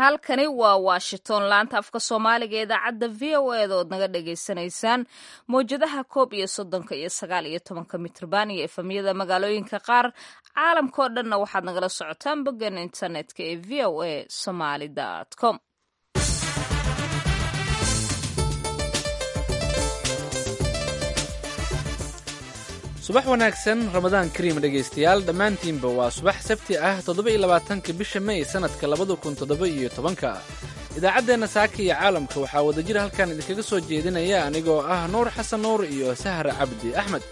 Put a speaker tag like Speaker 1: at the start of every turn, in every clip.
Speaker 1: halkani waa washington laanta afka soomaaliga ee idaacadda v o eda ood naga dhagaysanaysaan mawjadaha koob iyo soddonka iyo sagaal iyo tobanka mitrban iyo efamyada magaalooyinka qaar caalamkao dhanna waxaad nagala socotaan boggan internetka ee v o a somaly com
Speaker 2: subax wanaagsan ramadaan kariim dhegaystayaal dhammaantiinba waa subax sabti ah toddoba-iyo labaatanka bisha may sannadka labada kun toddoba-iyo tobanka idaacaddeenna saaka iyo caalamka waxaa wadajir halkan idinkaga soo jeedinaya anigoo ah nuur xasan nuur iyo sahra cabdi axmed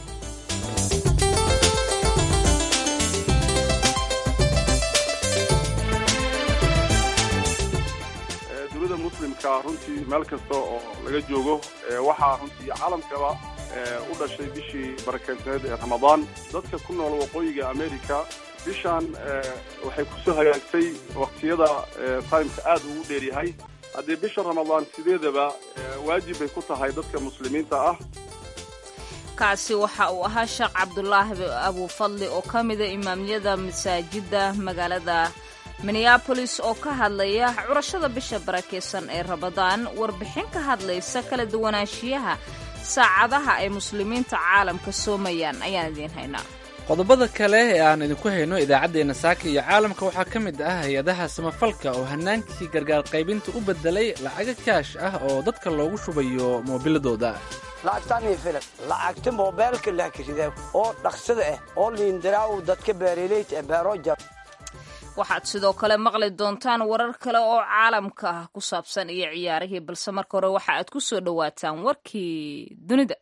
Speaker 3: dunida muslimka runtii meel kasta oo laga joogo waxaa runtii caalamkaba u dhashay bishii barakeysneed ee ramadaan dadka ku nool waqooyiga america bishaan waxay kusoo hagaagtay waqtiyada timeka aada ugu dheeryahay haddii bisha ramadaan sideedaba waajib bay ku tahay dadka muslimiinta ah
Speaker 1: kaasi waxa uu ahaa sheekh cabdulaahi abufadli oo ka mida imaamyada masaajidda magaalada minneabolis oo ka hadlaya curashada bisha barakeysan ee ramadaan warbixin ka hadlaysa kala duwanaanshiyaha saacadaha ay muslimiinta caalamka soomayaan ayaan idiin haynaa
Speaker 2: qodobada kale ee aan idinku hayno idaacaddeenna saaka iyo caalamka waxaa ka mid ah hay-adaha samafalka oo hanaankii gargaar qaybinta u beddelay lacaga kaash ah oo dadka loogu shubayo moobiladooda
Speaker 4: lacagtanii filan lacagta moobeelka lahkashida oo dhaqsada ah oo liindiraaw dadka beeraleyta ee beeroja
Speaker 1: waxaad sidoo kale maqli doontaan warar kale oo caalamka ah ku saabsan iyo ciyaarihii balse marka hore waxa aad ku soo dhowaataan warkii dunida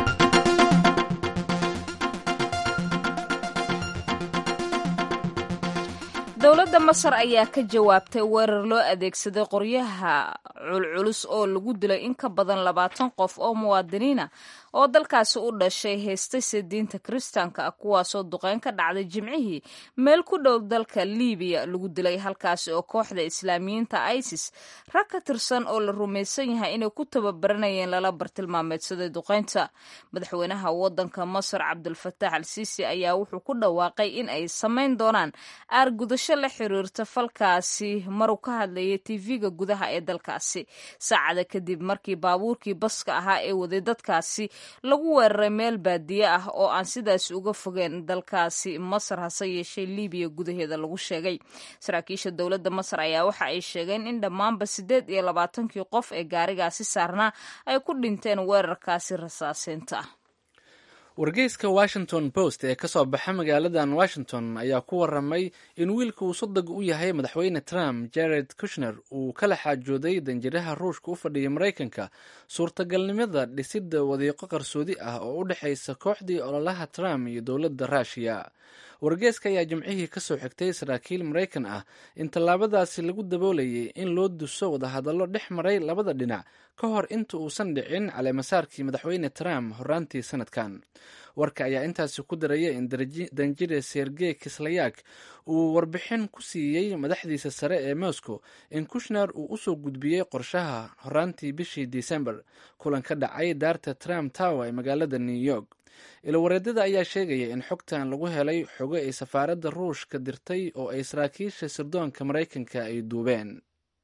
Speaker 1: dowladda masar ayaa ka jawaabtay weerar loo adeegsaday qoryaha culculus oo lagu dilay in ka badan labaatan qof oo muwaadiniina oo dalkaasi u dhashay haystayse diinta kiristaanka ah kuwaasoo duqeyn ka dhacday jimcihii meel ku dhow dalka libiya lagu dilay halkaasi oo kooxda islaamiyiinta isis rag ka tirsan oo la rumaysan yahay inay ku tababaranayeen lala bartilmaameedsaday duqeynta madaxweynaha wadanka masar cabdulfataax al siisi ayaa wuxuu ku dhawaaqay in ay samayn doonaan aargudasho la xiriirta falkaasi maruu ka hadlayay tv-ga gudaha ee dalkaasi saacada kadib markii baabuurkii baska ahaa ee waday dadkaasi lagu weeraray meel baadiye ah oo aan sidaas uga fogeen dalkaasi masar hase yeeshee libiya gudaheeda lagu sheegay saraakiisha dowladda masar ayaa waxa ay sheegeen in dhammaanba siddeed iyo labaatankii qof ee gaarigaasi saarnaa ay ku dhinteen weerarkaasi rasaaseynta ah
Speaker 2: wargeyska washington post ee ka soo baxa magaaladan washington ayaa ku waramay in wiilka uu sodog u yahay madaxweyne trump jared kushner uu kala xaajooday danjiraha ruushka u fadhiya maraykanka suurtagalnimada dhisidda wadiiqo qarsoodi ah oo u dhexaysa kooxdii ololaha trump iyo dowladda ruushiya wargeyska ayaa jimcihii ka soo xigtay saraakiil maraykan ah in tallaabadaasi lagu daboolayay in loo duso wadahadallo dhex maray labada dhinac ka hor inta uusan dhicin caleemasaarkii madaxweyne trump horaantii sanadkan warka ayaa intaasi ku daraya in danjire sergey kislayak uu warbixin ku siiyey madaxdiisa sare ee moscow in kushner uu usoo gudbiyey qorshaha horaantii bishii december kulan ka dhacay daarta trump tower ee magaalada new york ilawareedada ayaa sheegaya in xogtan lagu helay xogo ay safaaradda ruushka dirtay oo ay saraakiisha sirdoonka maraykanka ay duubeen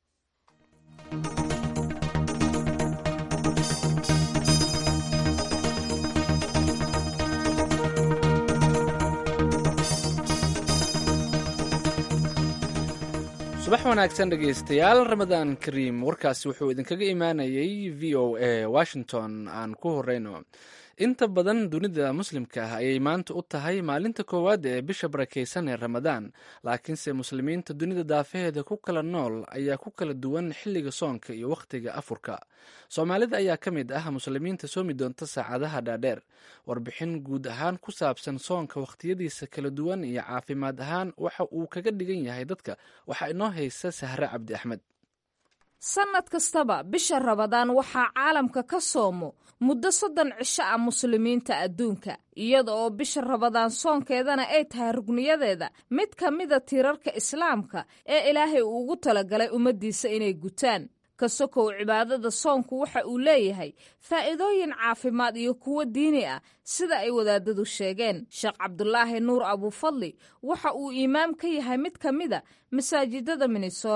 Speaker 2: subax wanaagsan dhegaystayaal ramadaan kariim warkaasi wuxuu idinkaga imaanayay v o a washington aan ku horeyno inta badan dunida muslimka ah ayay maanta u tahay maalinta koowaad ee bisha barakeysan ee ramadaan laakiinse muslimiinta dunida daafaheeda ku kala nool ayaa ku kala duwan xilliga soonka iyo wakhtiga afurka soomaalida ayaa ka mid ah muslimiinta soomi doonta saacadaha dhaadheer warbixin guud ahaan ku saabsan soonka wakhtiyadiisa kala duwan iyo caafimaad ahaan waxa uu kaga dhigan yahay dadka waxaa inoo haysa sahre cabdi axmed
Speaker 1: sannad kastaba bisha rabadaan waxaa caalamka ka soomo muddo soddon cisho ah muslimiinta adduunka iyada oo bisha rabadaan soonkeedana ay tahay rugniyadeeda mid ka mida tiirarka islaamka ee ilaahay uu ugu talagalay ummaddiisa inay gutaan ka sokow cibaadada soonku waxa uu leeyahay faa'iidooyin caafimaad iyo kuwo diini ah sida ay wadaadadu sheegeen sheekh cabdulaahi nuur abufadli waxa uu iimaam ka yahay mid ka mida masaajidada minnesora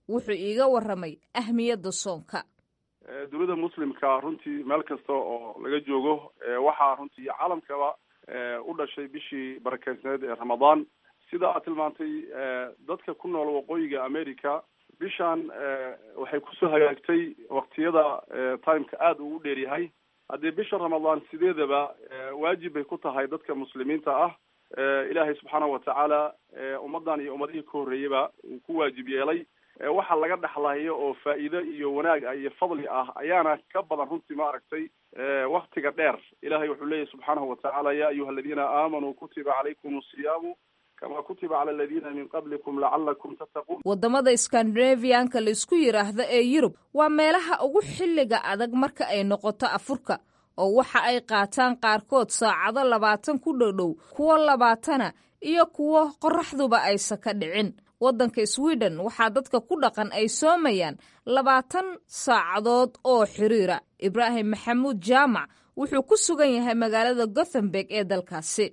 Speaker 1: wuxuu iiga warramay ahmiyadda soonka
Speaker 3: dowladda muslimka runtii meel kasta oo laga joogo waxaa runtii caalamkaba u dhashay bishii barakeysneed ee ramadaan sida aad tilmaantay dadka ku nool waqooyiga america bishaan waxay kusoo hagaagtay waktiyada timeka aada uu u dheer yahay haddii bisha ramadaan sideedaba waajib bay ku tahay dadka muslimiinta ah ilaahay subxaanahu watacaala ummaddan iyo ummadihii ka horreeyaba uu ku waajib yeelay waxa laga dhexlayo oo faa'iido iyo wanaag ah iyo fadli ah ayaana ka badan runtii ma aragtay waktiga dheer ilahay wuxuu leeyahy subxaanahu watacaala ya ayuha aladiina aamanuu kutiba calaykum asiyaamu kama kutiba cala aladiina min qablikum lacalakum tattaquun
Speaker 1: waddamada skandinavianka la isku yidhaahdo ee yurub waa meelaha ugu xilliga adag marka ay noqoto afurka oo waxa ay qaataan qaarkood saacado labaatan ku dhowdhow kuwo labaatana iyo kuwo qorraxduba aysa ka dhicin waddanka sweden waxaa dadka ku dhaqan ay soomayaan labaatan saacadood oo xiriira ibraahim maxamuud jaamac wuxuu ku sugan yahay magaalada gothenburg ee dalkaasi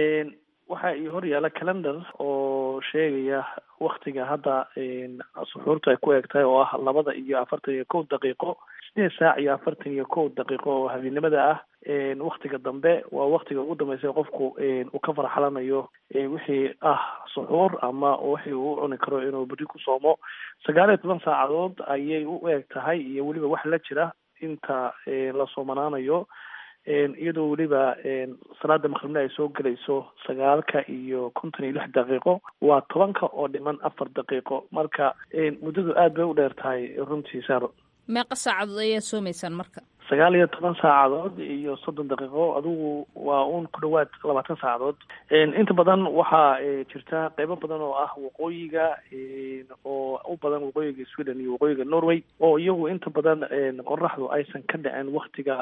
Speaker 5: waxaa ii hor yaala calendar oo sheegaya waktiga hadda suxuurta ay ku eg tahay oo ah labada iyo afartan iyo kow daqiiqo sideed saac iyo afartan iyo kow daqiiqo oo habeennimada ah waktiga dambe waa waktiga ugu dambeysay qofku uu ka farxalanayo wixii ah suxuur ama wixii uu cuni karo inuu berri ku soomo sagaal iyo toban saacadood ayay u eg tahay iyo weliba wax la jira inta la soomanaanayo iyadoo weliba salaada maqribna ay soo gelayso sagaalka iyo konton iyo lix daqiiqo waa tobanka oo dhiman afar daqiiqo marka muddadu aad bay u dheer tahay runtii saaro
Speaker 1: meeqa saacadood ayaa soomaysaan marka
Speaker 5: sagaal iyo toban saacadood iyo soddon daqiiqo adigu waa uun ku dhawaad labaatan saacadood inta badan waxaa jirta qeybo badan oo ah waqooyiga oo u badan waqooyiga sweden iyo waqooyiga norway oo iyagu inta badan qoraxdu aysan ka dhicin waktiga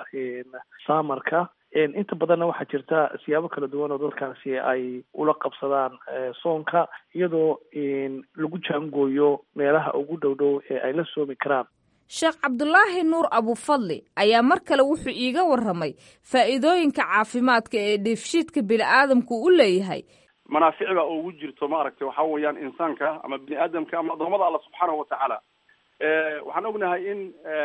Speaker 5: samarka inta badanna waxaa jirta siyaabo kala duwan oo dadkaasi ay ula qabsadaan soonka iyadoo lagu jaangooyo meelaha ugu dhow dhow ee ay la soomi karaan
Speaker 1: sheekh cabdulaahi nuur abufadli ayaa mar kale wuxuu iiga warramay faa'iidooyinka caafimaadka ee dheefshiidka bini-aadamku u leeyahay
Speaker 3: manaafic baa ugu jirto ma aragtay waxaa weeyaan insaanka ama bini aadamka ama adoomada alla subxaanahu watacaala waxaan ognahay in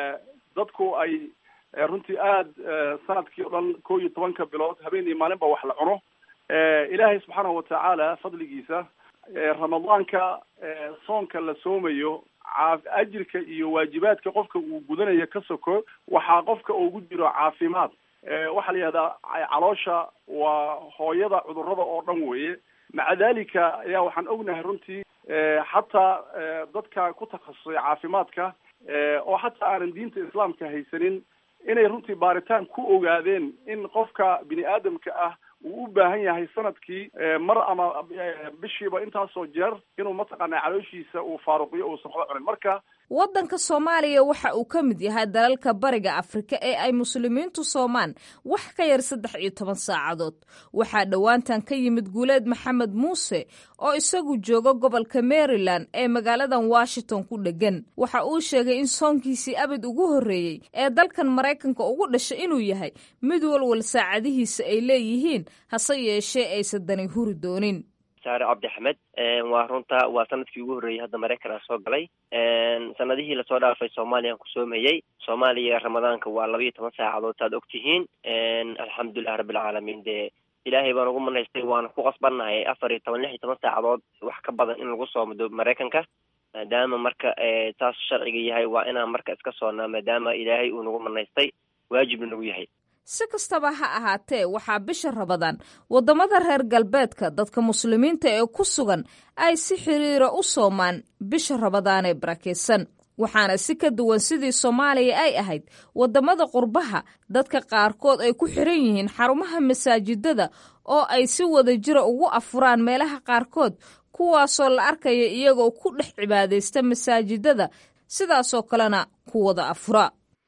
Speaker 3: dadku ay runtii aada sanadkii o dhan ko iyo tobanka bilood habeen iyo maalinba wax la cuno ilaahay subxaanahu watacaala fadligiisa ramadaanka soonka la soomayo ajirka iyo waajibaadka qofka uu gudanayo ka soko waxaa qofka ugu jiro caafimaad waxaa la yihahdaa caloosha waa hooyada cudurada oo dhan weeye maca dalika ayaa waxaan ognahay runtii xataa dadka ku takhasusay caafimaadka oo xataa aanan diinta islaamka haysanin inay runtii baaritaan ku ogaadeen in qofka bini aadamka ah uu u baahan yahay sanadkii mar ama bishiiba intaasoo jeer inuu mataqaana calooshiisa uu faaruqiyo uusan waxba cunin marka
Speaker 1: waddanka soomaaliya waxa uu ka mid yahay dalalka bariga afrika ee ay muslimiintu soomaan wax ka yar saddex iyo toban saacadood waxaa dhowaantan ka yimid guuleed maxamed muuse oo isagu jooga gobolka maryland ee magaaladan washington ku dhegan waxa uu sheegay in soonkiisii abid ugu horreeyey ee dalkan maraykanka ugu dhashay inuu yahay mid walwal saacadihiisa ay leeyihiin hase yeeshee aysan dani huri doonin
Speaker 6: saare cabdi axmed waa runta waa sanadkii ugu horreeyey hadda maraykan aan soo galay sanadihii lasoo dhaafay soomaaliyaan ku soomayey soomaaliya ramadaanka waa laba iyo toban saacadood saad og tihiin alxamdulilah rabbilcaalamiin dee ilaahay baan ugu manaystay waana ku qasbannahay afar iyo toban lix iyo toban saacadood wax ka badan in lagu soomo maraykanka maadaama marka saas sharciga yahay waa inaan marka iska soonnaa maadaama ilaahay uu nagu manaystay waajibna nagu yahay
Speaker 1: si kastaba ha ahaatee waxaa bisha rabadaan waddamada reer galbeedka dadka muslimiinta ee ku sugan ay si xiriira u soomaan bisha rabadaan ee barakaysan waxaana si ka duwan sidii soomaaliya ay ahayd waddamada qurbaha dadka qaarkood ay ku xiran yihiin xarumaha masaajidada oo ay si wada jira ugu afuraan meelaha qaarkood kuwaasoo la arkaya iyagoo ku dhex cibaadaysta masaajidada sidaasoo kalena ku wada afura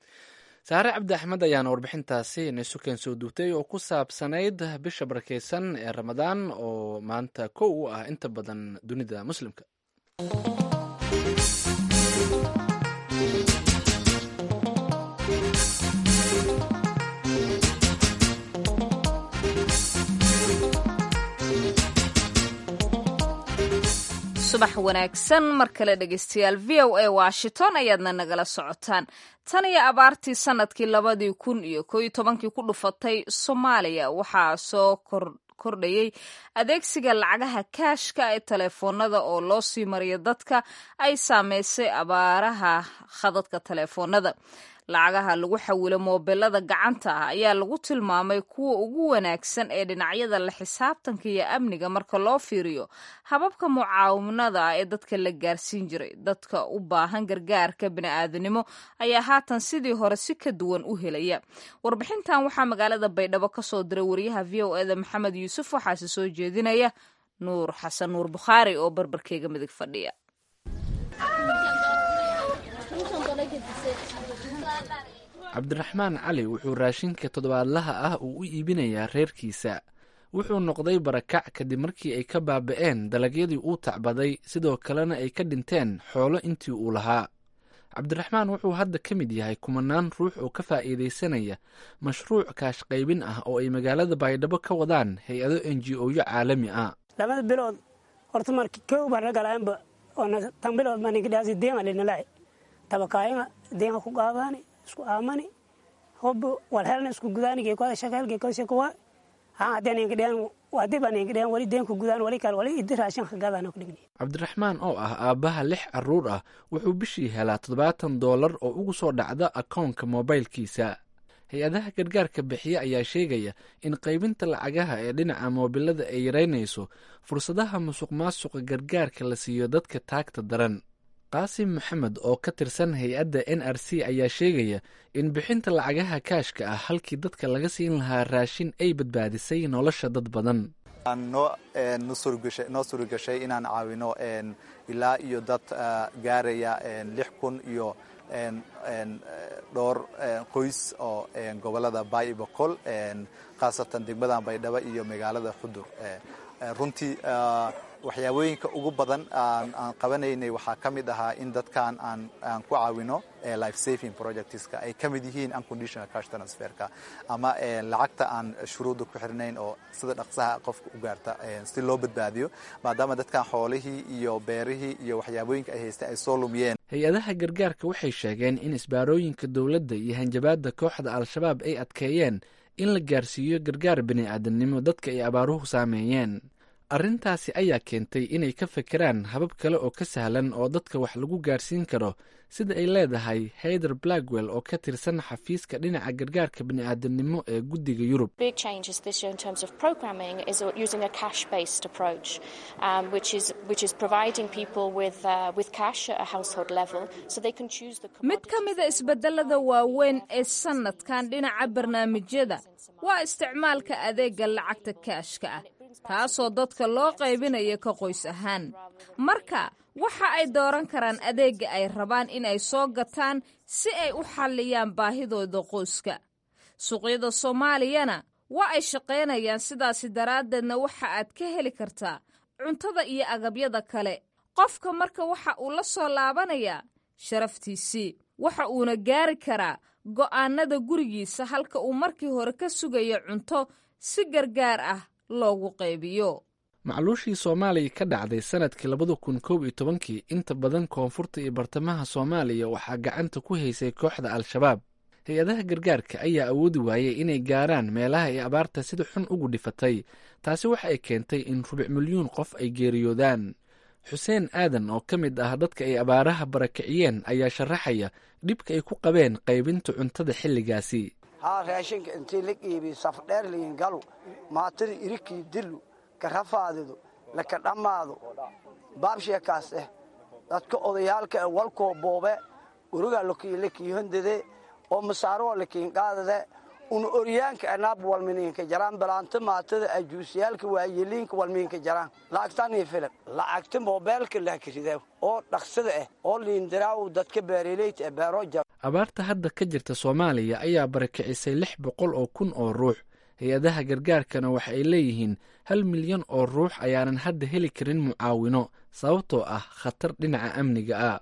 Speaker 2: saare cabdi axmed ayaana warbixintaasi naysuken soo duugtay oo ku saabsanayd bisha barakeysan ee ramadaan oo maanta kow u ah inta badan dunida muslimka
Speaker 1: subax wanaagsan mar kale dhegeystayaal v o a washington ayaadna nagala socotaan tan iyo abaartii sanadkii labadii kun iyo koo iyo tobankii ku dhufatay soomaaliya waxaa soo kor kordhayay adeegsiga lacagaha kaashka ee teleefoonada oo loo sii mariyo dadka ay saameysay abaaraha khadadka teleefoonada lacagaha lagu xawilo moobelada gacanta ah ayaa lagu tilmaamay kuwa ugu wanaagsan ee dhinacyada la xisaabtanka iyo amniga marka loo fiiriyo hababka mucaawanada ah ee dadka la gaarsiin jiray dadka u baahan gargaarka bini'aadanimo ayaa haatan sidii hore si ka duwan u helaya warbixintan waxaa magaalada baydhabo ka soo diray wariyaha v o eda maxamed yuusuf waxaase soo jeedinaya nuur xasan nuur bukhaari oo barbarkeega midig fadhiya
Speaker 2: cabdiraxmaan cali wuxuu raashinka toddobaadlaha ah uu u iibinayaa reerkiisa wuxuu noqday barakac kadib markii ay ka baaba'een dalagyadii uu tacbaday sidoo kalena ay ka dhinteen xoolo intii uu lahaa cabdiraxmaan wuxuu hadda ka mid yahay kumanaan ruux oo ka faa'iidaysanaya mashruuc kaashqaybin ah oo ay magaalada baydhabo ka wadaan hay-ado n g o yo caalami ah
Speaker 7: labada bilood horta marki kow baan ragalaanba oona tan bilood baan inkadhaasi deema linalaay tabakaayanga deema ku qaadaani isku aamani hobo walhelna isku gudaanige koda shakelge kose kuwa haan hadeen inkadhean wadi baan inkadhean wali deenku gudaan wali kale wali idi raashin kagaadaan ku dhigni
Speaker 2: cabdiraxmaan oo ah aabbaha lix carruur ah wuxuu bishii helaa toddobaatan doolar oo ugu soo dhacda akoonka moobaylkiisa hay-adaha gargaarka bixiye ayaa sheegaya in qaybinta lacagaha ee dhinaca moobilada ay yaraynayso fursadaha musuq maasuqa gargaarka la siiyo dadka taagta daran qaasim maxamed oo ka tirsan hay-adda n r c ayaa sheegaya in bixinta lacagaha kaashka ah halkii dadka laga siin lahaa raashin ay badbaadisay nolosha dad badan
Speaker 8: noo suuragashay inaan caawino ilaa iyo dad gaaraya lix kun iyo dhowr qoys oo gobolada baay iyo boqol khaasatan degmadan baydhabo iyo magaalada xudur runtii waxyaabooyinka ugu badan aan qabanaynay waxaa ka mid ahaa in dadkan aan ku caawino life saving projectska ay ka mid yihiin unconditional cash transferka ama lacagta aan shuruudda ku xirnayn oo sida dhaqsaha qofka u gaarta si loo badbaadiyo maadaama dadkan xoolihii iyo beerihii iyo waxyaabooyinka ay haysteen ay soo lumiyeen
Speaker 2: hay-adaha gargaarka waxay sheegeen in isbaarooyinka dowladda iyo hanjabaadda kooxda al-shabaab ay adkeeyeen in la gaarsiiyo gargaar bini'aadamnimo dadka ay abaaruhu saameeyeen arrintaasi ayaa keentay inay ka fekeraan habab kale oo ka sahlan oo dadka wax lagu gaarsiin karo sida ay leedahay hayder blackwell oo ka tirsan xafiiska dhinaca gargaarka bini'aadamnimo ee guddiga yurub
Speaker 1: mid ka mida isbedelada waaweyn ee sanadkan dhinaca barnaamijyada waa isticmaalka adeega lacagta kaashka ah taasoo dadka loo qaybinayo ka qoys ahaan marka waxa ay dooran karaan adeegga ay rabaan inay soo gataan si ay u xalliyaan baahidooda qoyska suuqyada soomaaliyana waa ay shaqaynayaan sidaasi daraaddeedna waxa aad ka heli kartaa cuntada iyo agabyada kale qofka marka waxa uu la soo laabanayaa sharaftiisii waxa uuna gaari karaa go'aanada gurigiisa halka uu markii hore ka sugayo cunto si gargaar ah loogu qaybiyo
Speaker 2: macluushii soomaaliya ka dhacday sanadkii labada kun koob iyo tobankii inta badan koonfurta iyo bartamaha soomaaliya waxaa gacanta ku haysay kooxda al-shabaab hay-adaha gargaarka ayaa awoodi waayey inay gaaraan meelaha ay abaarta sida xun ugu dhifatay taasi waxa ay keentay in rubic milyuun qof ay geeriyoodaan xuseen aadan oo ka mid ah dadka ay abaaraha barakiciyeen ayaa sharaxaya dhibka ay ku qabeen qaybinta cuntada xilligaasi
Speaker 4: haa raashinka intii la qiibiy safdheer liin galu maatada irikii dilu karafaadidu laka dhammaado baabsheekaas eh dadka odayaalka e walkoo boobe urugaa lakiihondade oo masaaroo lakiinqaadade una oryaanka anaab walminiinka jaraan balaanta maatada ajuusiyaalka waayeliinka walmiinka jaraan lacagtanii filan lacagta moobeelka laakiridaa oo dhaqsada ah oo liindiraaw dadka beereleyta e beero jar
Speaker 2: abaarta hadda ka jirta soomaaliya ayaa barakicisay lix boqol oo kun oo ruux hay-adaha gargaarkana waxa ay leeyihiin hal milyan oo ruux ayaanan hadda heli karin mucaawino sababtoo ah khatar dhinaca amniga ah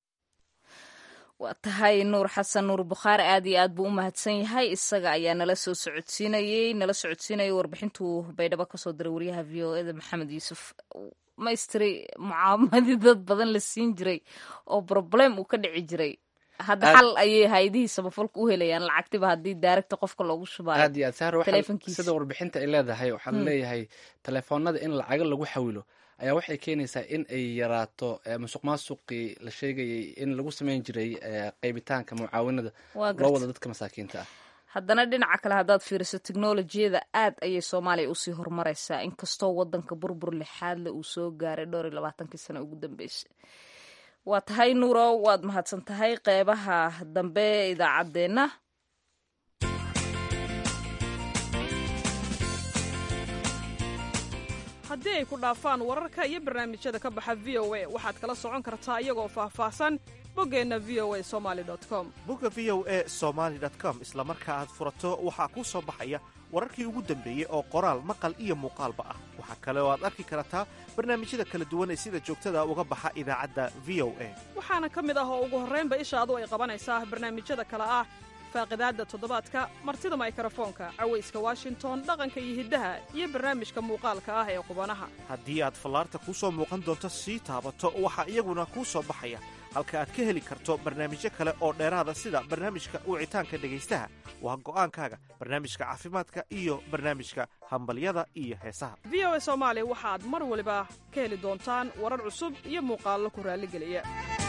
Speaker 1: waa tahay nuur xasan nuur bukhaari aad iyo aad buu u mahadsan yahay isaga ayaa nala soo socodsiinayey nala socodsiinayay warbixintuu baydhabo kasoo diray wariyaha v o eda maxamed yuusuf maystiri mucaamadii dad badan la siin jiray oo problem uu ka dhici jiray hadda xal ayay hay-adihii samafalka u helayaan lacagtiba haddii daaragta qofka loogu shubaayo
Speaker 2: aad iyo aad saar
Speaker 1: telefonkiisa.
Speaker 2: sida warbixinta ay leedahay waxaa la leeyahay telefoonada in lacaga lagu xawilo ayaa waxay keenaysaa in ay yaraato eh, musuq maasuqii la sheegayay in lagu sameyn jiray eh, qeybitaanka mucaawinada
Speaker 1: Waa
Speaker 2: loo
Speaker 1: garta.
Speaker 2: wada dadka masaakiinta ah
Speaker 1: haddana dhinaca kale haddaad fiiriso teknolojiyada aad ayay soomaaliya usii horumaraysaa inkastoo wadanka burbur lixaadle uu soo gaaray dhowr iyo labaatankii sano ugu dambeysay waa tahay nuuro waad mahadsan tahay qeybaha dambe ee idaacaddeenna
Speaker 9: haddii ay ku dhaafaan wararka iyo barnaamijyada ka baxa v o a waxaad kala socon kartaa iyagoo faahfaahsan boggeenna v o a somali com
Speaker 10: bogga v o e somaali com isla marka aad furato waxaa kuu soo baxaya wararkii ugu dambeeyey oo qoraal maqal iyo muuqaalba ah waxaa kale oo aad arki kartaa barnaamijyada kala duwan ee sida joogtada uga baxa idaacadda v o a
Speaker 9: waxaana ka mid ah oo ugu horraynba ishaadu ay qabanaysaa barnaamijyada kale ah faaqidaadda toddobaadka martida maykrofoonka cawayska washington dhaqanka iyo hiddaha iyo barnaamijka muuqaalka ah ee qubanaha
Speaker 10: haddii aad fallaarta kuu soo muuqan doonto sii taabato waxaa iyaguna kuu soo baxaya halka aad ka heli karto barnaamijyo kale oo dheeraada sida barnaamijka wicitaanka dhegaystaha waa go'aankaaga barnaamijka caafimaadka iyo barnaamijka hambalyada iyo heesaha
Speaker 9: v o a soomaali waxaad mar waliba ka heli doontaan warar cusub iyo muuqaallo ku raalligeliya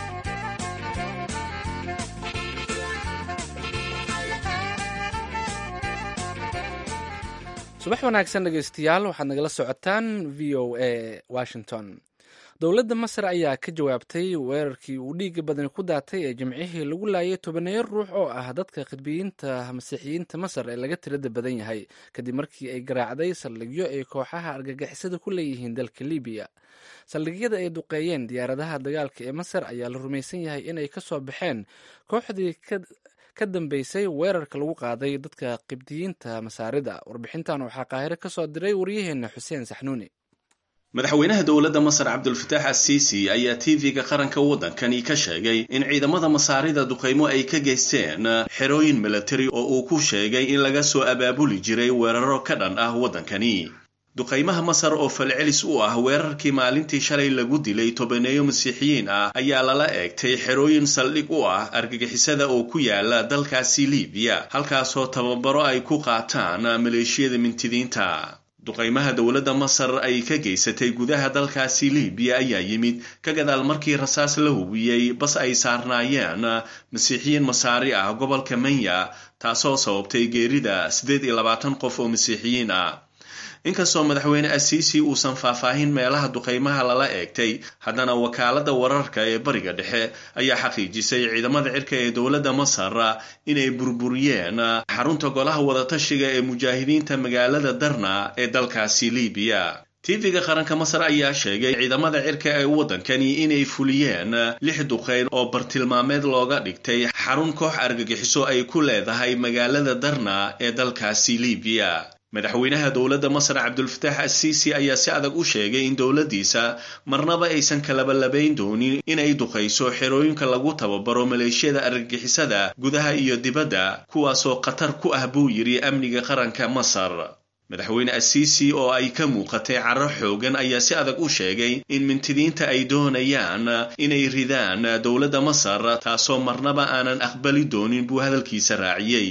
Speaker 2: subax wanaagsan dhegeystayaal waxaad nagala socotaan v o a washington dowladda masar ayaa ka jawaabtay weerarkii uu dhiiga badani ku daatay ee jimcihii lagu laayay tobaneeyo ruux oo ah dadka khidbiyiinta masiixiyiinta masar ee laga tirada badan yahay kadib markii ay garaacday saldhigyo ay kooxaha argagixisada ku leeyihiin dalka libiya saldhigyada ay duqeeyeen diyaaradaha dagaalka ee masar ayaa la rumaysan yahay inay ka soo baxeen kooxdii ka dambeysay weerarka lagu qaaday dadka qibdiyiinta masaarida warbixintan waxaa qaahire ka soo diray waryaheena xuseen saxnuuni
Speaker 11: madaxweynaha dowladda masar cabdulfataax assiisi ayaa tv-ga qaranka waddankani ka sheegay in ciidamada masaarida duqaymo ay ka geysteen xerooyin milatari oo uu ku sheegay in laga soo abaabuli jiray weeraro ka dhan ah waddankani duqaymaha masar oo falcelis u ah weerarkii maalintii shalay lagu dilay tobaneeyo masiixiyiin ah ayaa lala eegtay xerooyin saldhig u ah argagixisada oo ku yaala dalkaasi libiya halkaasoo tababaro ay ku qaataan maleeshiyada mintidiinta duqaymaha dowladda masar ay ka geysatay gudaha dalkaasi libiya ayaa yimid ka gadaal markii rasaas la hubiyey bas ay saarnaayeen masiixiyiin masaari ah gobolka manya taasoo sababtay geerida siddeed iyo labaatan qof oo masiixiyiin ah inkastoo madaxweyne asiisi uusan faahfaahin meelaha duqaymaha lala eegtay haddana wakaaladda wararka ee bariga dhexe ayaa xaqiijisay ciidamada cirka ee dowladda masar inay burburiyeen xarunta golaha wadatashiga ee mujaahidiinta magaalada darna ee dalkaasi libiya tv-ga qaranka masar ayaa sheegay ciidamada cirka ee waddankani inay fuliyeen lix duqeyn oo bartilmaameed looga dhigtay xarun koox argagixiso ay ku leedahay magaalada darna ee dalkaasi libiya madaxweynaha dowladda masar cabdulfataax assiisi ayaa si adag u sheegay in dowladdiisa marnaba aysan kalabalabayn doonin inay duqayso xerooyinka lagu tababaro maleeshiyada argagixisada gudaha iyo dibadda kuwaasoo khatar ku ah buu yidhi amniga qaranka masar madaxweyne assiisi oo ay ka muuqatay caro xoogan ayaa si adag u sheegay in mintidiinta ay doonayaan inay ridaan dowladda masar taasoo marnaba aanan aqbali doonin buu hadalkiisa raaciyey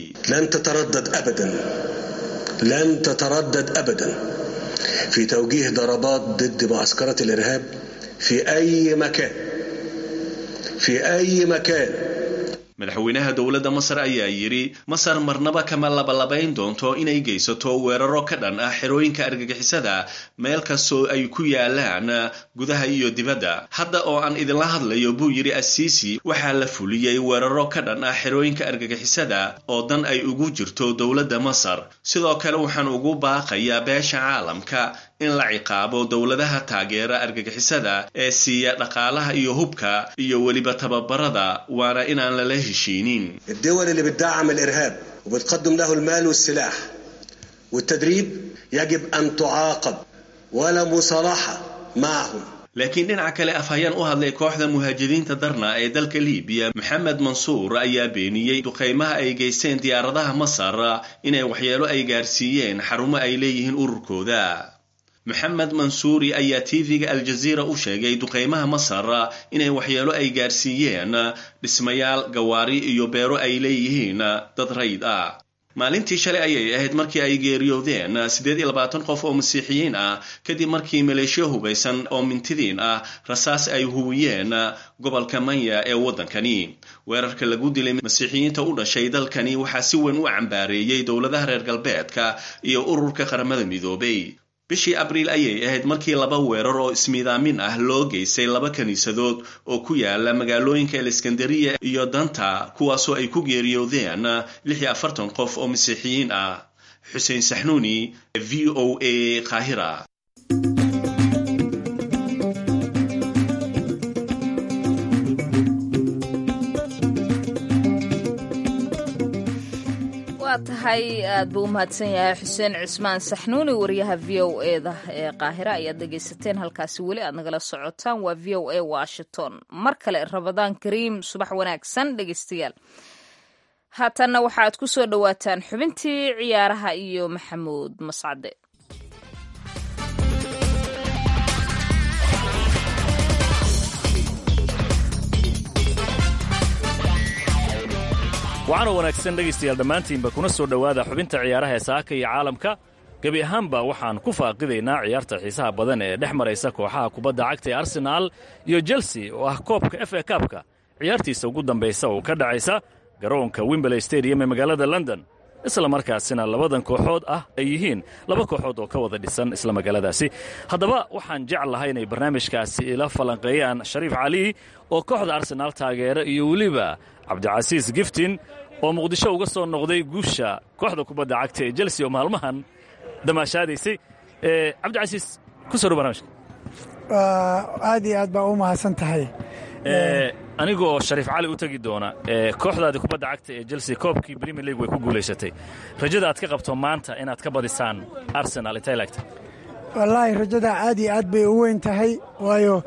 Speaker 12: لن تتردد ابدا في توجيه ضربات ضد معسكرات الارهاب في اي مكان في اي مكان
Speaker 11: madaxweynaha dowladda masar ayaa yidhi masar marnaba kama labalabayn doonto inay geysato weeraro ka dhan ah xerooyinka argagixisada meel kastoo ay ku yaalaan gudaha iyo dibadda hadda oo aan idinla hadlayo buu yidhi assiisi waxaa la fuliyey weeraro ka dhan ah xerooyinka argagixisada oo dan ay ugu jirto dowladda masar sidoo kale waxaan ugu baaqayaa beesha caalamka in la ciqaabo dowladaha taageera argagixisada ee siiya dhaqaalaha iyo hubka iyo weliba tababarada waana inaan lala heshiinin
Speaker 12: الدول اللي بتدعم الارهاب وبتقدم له المال والسلاح والتدريب يجب ان تعاقب ولا مصالحه معهم
Speaker 11: laakiin dhinaca kale afhayeen u hadlay kooxda muhaajiriinta darna ee dalka libiya maxamed mansuur ayaa beeniyey duqaymaha ay geysteen diyaaradaha masar inay waxyeelo ay gaarsiiyeen xarumo ay leeyihiin ururkooda maxamed mansuuri ayaa tv-ga aljaziira u sheegay duqeymaha masar inay waxyeelo ay gaarsiiyeen dhismayaal gawaari iyo beero ay leeyihiin dad rayd ah maalintii shalay ayay ahayd markii ay geeriyoodeen siddeed iyo labaatan qof oo masiixiyiin ah kadib markii maleeshiyo hubaysan oo mintidiin ah rasaas ay huwiyeen gobolka manya ee waddankani weerarka lagu dilay masiixiyiinta u dhashay dalkani waxaa si weyn u cambaareeyey dowladaha reer galbeedka iyo ururka qaramada midoobay bishii abriil ayay ahayd markii laba weerar oo ismiidaamin ah loo geystay laba kiniisadood oo ku yaala magaalooyinka aleskandariya iyo danta kuwaasoo ay ku geeriyoodeen lix iyo afartan qof oo masiixiyiin ah xuseen saxnuuni v o a qaahira
Speaker 1: waa tahay aad buu u mahadsan yahay xuseen cismaan saxnuuni wariyaha v o eda ee qaahira ayaad dhegaysateen halkaasi weli aad nagala socotaan waa v o a washington mar kale rabadaan kariim subax wanaagsan dhegaystayaal haatanna waxaaad ku soo dhowaataan xubintii ciyaaraha iyo maxamuud mascade
Speaker 13: waxaanoo wanaagsan dhegaystayaal dhammaantiinba kuna soo dhowaada xubinta ciyaaraha ee saaka iyo caalamka gebi ahaanba waxaan ku faaqidaynaa ciyaarta xiisaha badan ee dhex maraysa kooxaha kubadda cagta ee arsenaal iyo chelsea oo ah koobka f a kaabka ciyaartiisa ugu dambaysa oo ka dhacaysa garoonka wimberley stadium ee magaalada london isla markaasina labadan kooxood ah ay yihiin laba kooxood oo ka wada dhisan isla magaaladaasi haddaba waxaan jeclahay inay barnaamijkaasi ila falanqeeyaan shariif cali oo kooxda arsenaal taageera iyo weliba cabdicasiis giftin oo muqdisho uga soo noqday guusha kooxda kubadda cagta ee chelsea oo maalmahan damaashaadaysay cabdicasiis ku soo dhow barnamijka
Speaker 14: aad iyo aad baa u mahadsan tahay
Speaker 13: aniga oo shariif cali u tegi doona kooxdaadii kubadda cagta ee chelsea koobkii premier league way ku guulaysatay rajada aad ka qabto maanta inaad ka badisaan arsenal intay laegta
Speaker 14: wallaahi rajada aad iyo aad bay u weyn tahay waayo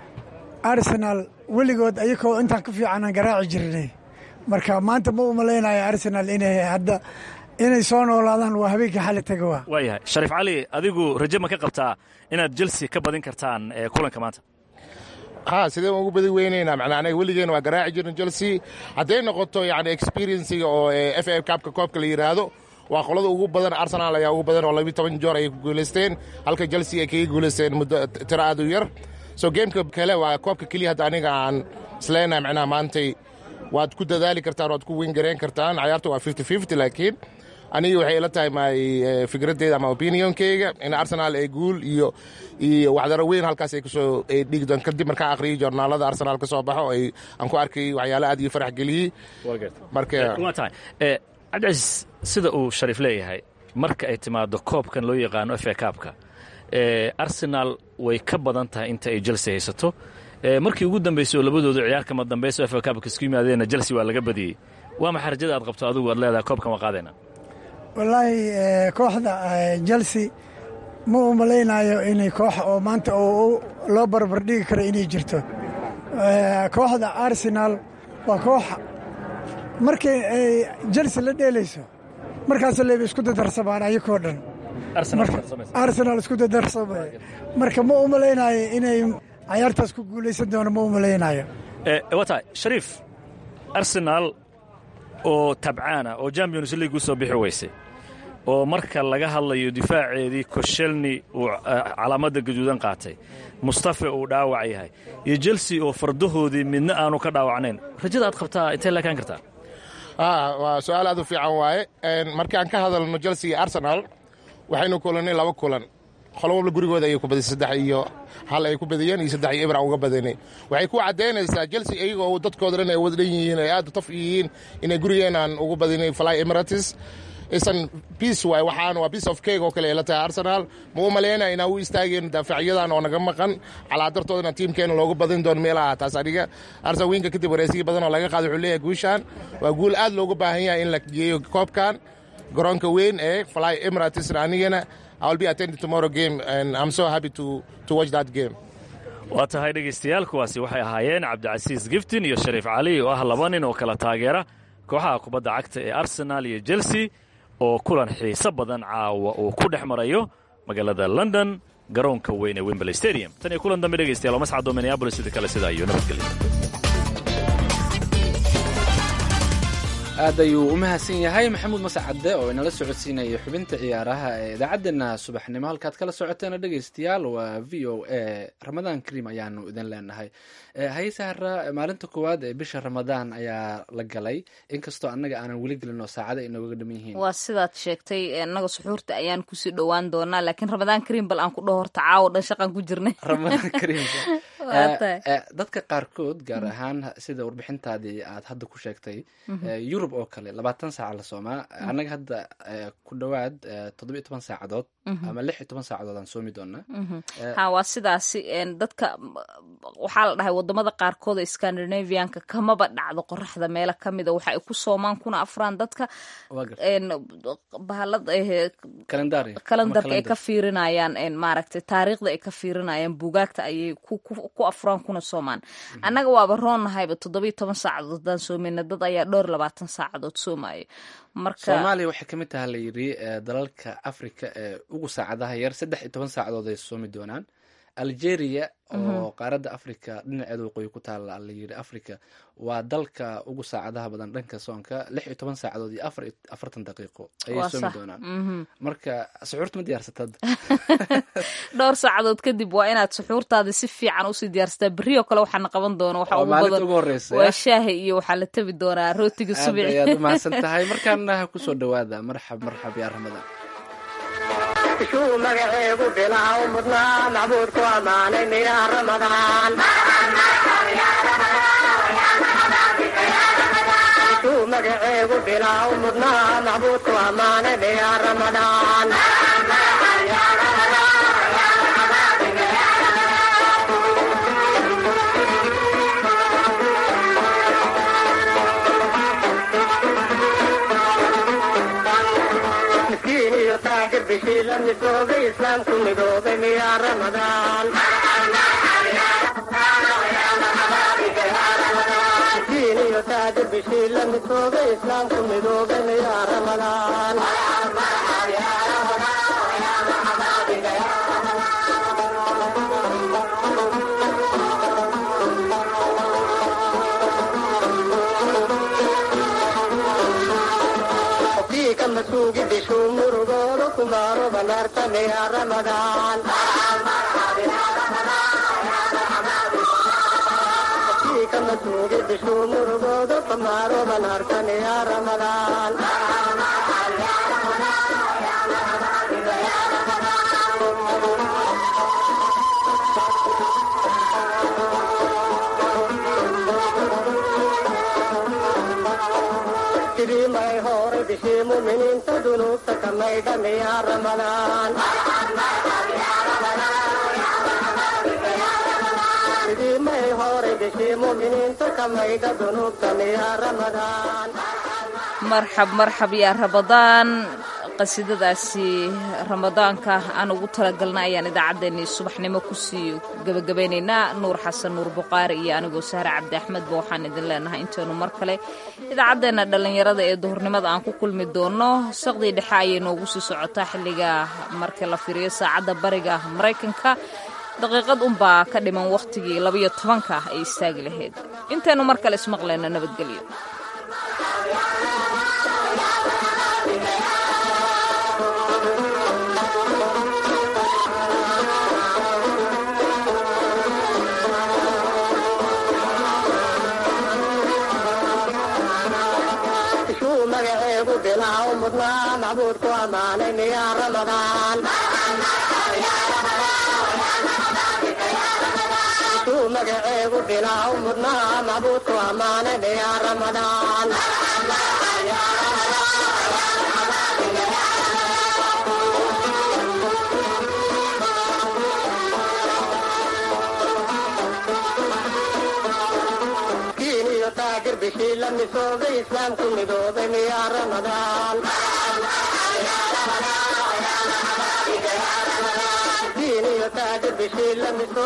Speaker 14: arsenal weligood ayakoo intaan ka fiicanaan garaaci jirnay marka maanta ma u malaynayo arsenal inay hadda inay soo noolaadaan waa habeenkii xali taga waa
Speaker 13: waayahay shariif cali adigu raje ma ka qabtaa inaad chelsea ka badin kartaan kulanka maanta
Speaker 15: ha sidee ugu badi weynaynaa macnaa anaga weligeen waa garaaci jirna chelsea hadday noqoto yani experienciga oo f a kaabka koobka la yidhaahdo waa qolada ugu badan arsenal ayaa ugu badan oo labiyo toban joor ay ku guulaysteen halka chelsea ay kaga guulaysteen muddo tiro aad u yar so gameka kale waa koobka keliya hadda aniga aan isleenahay macnaha maantay waad ku dadaali kartaan waad ku weyn gareen kartaan cayaarta waa fifty fifty laakiin aniga waxay ila tahay my fikraddeeda ama opinionkeyga in arsenal ay guul iyo iyo waxdaro weyn halkaas ay kusoo dhigi doon kadib markaa aqriyay joornaalada arsenal ka soo baxo ay aan ku arkay waxyaalo aad iyo farax geliyey marka
Speaker 13: waa tahay cabdicasiis sida uu shariif leeyahay marka ay timaado koobkan loo yaqaano f a kaabka arsenal way ka badan tahay inta ay chelsea haysato markii ugu dambaysay oo labadoodu ciyaar kama dambayso f a kaabka isku yimaadeenna chelsea waa laga badiyey waa maxay rajada aad qabto adigu aad leedahay koobkan waa qaadayna
Speaker 14: wallaahi kooxda chelsea ma u malaynayo inay koox oo maanta oo loo barbardhigi karo inay jirto kooxda arsenal waa koox markay ay chelsea la dheelayso markaas leeba isku dadarsamaan ayakoo dhan arsenal isku dadarsamay marka ma u malaynayo inay cayaartaas ku guulaysan doono ma u malaynayo
Speaker 13: waa tahay shariif arsenal oo tabcaana oo champions league u soo bixi weysay oo marka laga hadlayo difaaceedii koshelni uu calaamadda gaduudan qaatay mustafe uu dhaawac yahay iyo chelsea oo fardahoodii midna aanu ka dhaawacnayn rajada aad qabtaa intay laakaan kartaa
Speaker 15: waa su-aal aad u fiican waaye markaan ka hadalno chelsea iyo arsenal waxaynu kulannay laba kulan qolo walba gurigooda ayay ku badisay saddex iyo hal ay ku badiyeen iyo saddex iyo ibra uga badanay waxay ku caddaynaysaa chelsea iyagoo dadkooda dhan ay wada dhan yihiin ay aad u taf yihiin inay gurigeenaan ugu badinay fly emirates isan biace waay waxaan waa piece of cake oo kale ay la tahay arsenal ma u malaynaya inaan u istaageen daafacyadan oo naga maqan calaadartoodana tiimkeena loogu badin doono meelaha taas aniga arsenal wiinka kadib wareysiyo badan oo laga qaaday wuxuu leeyahay guushaan waa guul aad loogu baahan yahay in la geeyo koobkan garoonka weyn ee fly emirates anigana I will be attending tomorrow game and I'm so happy to, to watch that game.
Speaker 13: waa tahay dhegaystayaal kuwaasi waxay ahaayeen cabdicasiis giftin iyo shariif cali oo ah laba nin oo kala taageera kooxaha kubadda cagta ee arsenal iyo chelsea oo kulan xiiso badan caawa uu ku dhex marayo magaalada london garoonka weyn ee wembley stadium tan iyo kulan dambe dhegaystayaal oo mascado minneabolis sida kale sidaa iyo nabadgelyo
Speaker 2: aad ayuu u mahadsan yahay maxamuud mascadde oo inala socodsiinaya xubinta ciyaaraha ee idaacaddeenna subaxnimo halkaad kala socoteena dhegaystayaal waa v o a ramadaan kariim ayaanu idin leenahay haysahara maalinta koowaad ee bisha ramadaan ayaa la galay inkastoo annaga aanan weli gelin oo saacada inooga dhaman yihiin
Speaker 1: waa sidaad sheegtay annaga suxuurta ayaan kusii dhowaan doonaa laakiin ramadaan kariim bal aan ku dhaho horta caawo dhan shaqaan ku jirnay
Speaker 2: ramadaan kariim dadka qaarkood gaar ahaan sida warbixintaadii aad hadda ku sheegtay yurub oo kale labaatan saaca la soomaa annaga hadda ku dhowaad toddoba iyo toban saacadood ama lix iyo toban saacadood aan soomi doonaa
Speaker 1: ha waa sidaasi dadka waxaa la dhahay wadamada qaarkood ee scandinavianka kamaba dhacdo qoraxda meelo kamida waxa ay ku soomaan kuna afraan dadka bahalada kalendarka ay ka fiirinayaan maaragtay taariikhda ay ka fiirinayaan buugaagta ayay ku afraan kuna soomaan annaga waaba roonnahayba toddoba iyo toban saacadood haddaan soomeyna dad ayaa dhowr labaatan saacadood soomayo marka
Speaker 2: soomaaliya waxay kamid taha la yidhi dalalka africa ee ugu saacadaha yar saddex iyo toban saacadood ay soomi doonaan algeria oo qaaradda africa dhinaceeda waqooyi ku taala la yidhi africa waa dalka ugu saacadaha badan dhanka soonka lix iyo toban saacadood iyo afar afartan daqiiqo ayay soomi doonaan marka suxuurta ma diyaarsatad
Speaker 1: dhowr saacadood kadib waa inaad suxuurtaada si fiican usii diyaarsataa berrioo kale waxaana qaban doona waxa ugu badan waa shaahi iyo waxaa la tabi doonaa rootiga subici
Speaker 2: ayaad umahadsan tahay markaana kusoo dhawaada marxab marxab yaa ramadaan
Speaker 16: shuu magaceegu bilaaw mudnaa macbuudku ammaanay miyaa ramadaan shuu magaceegu bilaaw mudnaa macbuudku ammaanay miyaa ramadaan miskiin iyo taajir bishii la midoobay islaamku midoobay miyaa ramadaan miskiin iyo taajir bishii la midoobay islaamku midoobay miyaa ramadaan masuugi bishuu murugooda kumaaro banaarta miyaa ramadaan ka masuugi bishuu murugooda kumaaro banaarta miyaa ramadaan may hore bishii muminiinta dunuubta ka maydha miyaa ramadaan sidii may hore bishii muminiinta ka maydha dunuubta miyaa ramadaan
Speaker 1: marxab marxab yaa ramadaan qasiidadaasi ramadaanka aan ugu talagalna ayaan idaacaddeenii subaxnimo kusii gebagabaynaynaa nuur xasan nuur buqaari iyo anigoo sahre cabdi axmedba waxaan idin leenahay intaynu mar kale idaacaddeenna dhallinyarada ee duhurnimada aan ku kulmi doono saqdii dhexe ayay noogu sii socotaa xilliga marka la fiiriyo saacadda bariga maraykanka daqiiqad unbaa ka dhiman wakhtigii labayo tobanka ay istaagi lahayd intaynu mar kale ismaqlayno nabadgelyo
Speaker 16: magaceegu bilaaw mudnaa macbuudku ammaanay miyaa ramadaan shuu magaceegu bilaaw mudnaa macbuudku ammaanay miyaa ramadaan taagir bishii la misoobay islaamku midoobay miyaa ramadaan diin iyo taagir bishii la misoobay